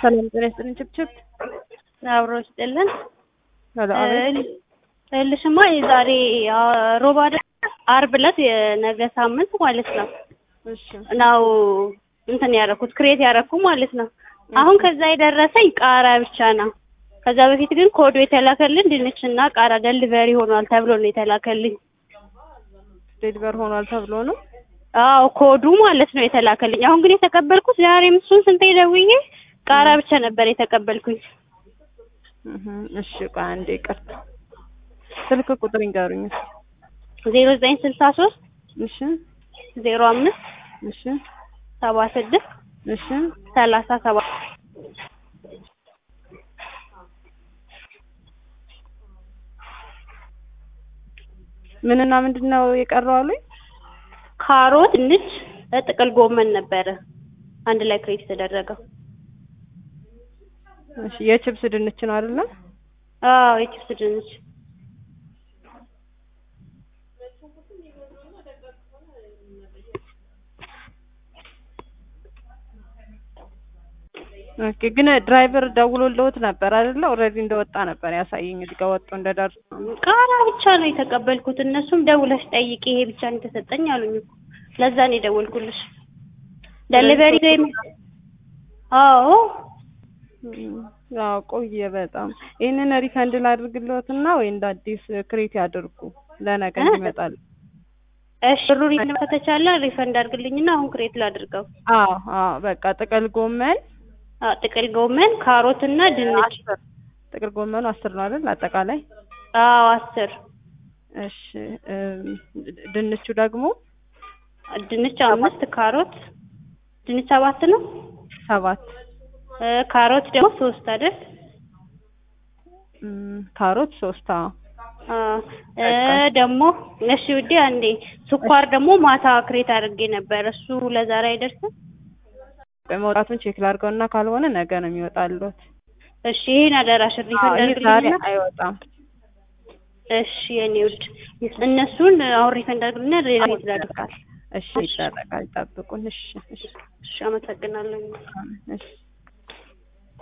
ሰላም ጤና ይስጥልኝ። ችብችብ አብሮ ይስጥልን። ሄሎ፣ አቤት። እልሽማ የዛሬ ሮብ አይደል? አርብ ዕለት የነገ ሳምንት ማለት ነው እሺ ነው እንትን ያደረኩት ክሬት ያደረኩ ማለት ነው። አሁን ከዛ የደረሰኝ ቃራ ብቻ ነው። ከዛ በፊት ግን ኮዱ የተላከልን ድንችና ቃራ ደሊቨሪ ሆኗል ተብሎ ነው የተላከልኝ። ዴሊቨር ሆኗል ተብሎ ነው። አዎ ኮዱ ማለት ነው የተላከልኝ። አሁን ግን የተቀበልኩት ዛሬ እሱን ስንቴ ደውዬ ቃራ ብቻ ነበር የተቀበልኩኝ። እህ እሺ፣ ቆይ አንዴ ይቅርታ። ስልክ ቁጥር ይንገሩኝ። ዜሮ ዘጠኝ ስልሳ ሶስት እሺ ዜሮ አምስት እሺ ሰባ ስድስት እሺ ሰላሳ ሰባት ምንና ምንድን ነው የቀረው አሉኝ? ካሮት፣ ድንች፣ ጥቅል ጎመን ነበረ አንድ ላይ ክሬት የተደረገው። እሺ የችብስ ድንች ነው አይደለ? አዎ የችፕስ ድንች ኦኬ። ግን ድራይቨር ደውሎልዎት ነበር አይደለ? ኦልሬዲ እንደወጣ ነበር ያሳየኝ እዚህ ጋር ወጥቶ እንደደረሰ። ቃራ ብቻ ነው የተቀበልኩት። እነሱም ደውለሽ ጠይቂ ይሄ ብቻ ነው የተሰጠኝ አሉኝ እኮ ለዛ ነው የደወልኩልሽ። ደሊቨሪ ላይ አዎ ያው ቆየ በጣም። ይህንን ሪፈንድ ላድርግልዎትና ወይ እንደ አዲስ ክሬት ያድርጉ ለነገ ይመጣል። እሺ ብሩ ሪፈንድ ከተቻለ ሪፈንድ አድርግልኝና አሁን ክሬት ላድርገው። አዎ አዎ በቃ ጥቅል ጎመን አዎ ጥቅል ጎመን፣ ካሮት እና ድንች። አስር ጥቅል ጎመኑ አስር ነው አይደል አጠቃላይ? አዎ አስር እሺ እም፣ ድንቹ ደግሞ ድንች አምስት ካሮት ድንች ሰባት ነው ሰባት እ ካሮት ደግሞ ሶስት አይደል? እም፣ ካሮት ሶስት አዎ አዎ እ ደግሞ እሺ ውዴ አንዴ ስኳር ደግሞ ማታ ክሬት አድርጌ ነበር። እሱ ለዛሬ አይደርስም? መውጣቱን ቼክ ላድርገውና ካልሆነ ነገ ነው የሚወጣልዎት። እሺ ይሄን አደራሽ አዎ ሪፈንድ ይህ ዛሬ አድርግልኝና አይወጣም። እሺ የኔ ውድ እነሱን አሁን ሪፈንድ አድርግልኝና ሌላ ቤት ላድርጋል። እሺ ይደረጋል። ጠብቁን። እሺ እሺ እሺ አመሰግናለሁ። እሺ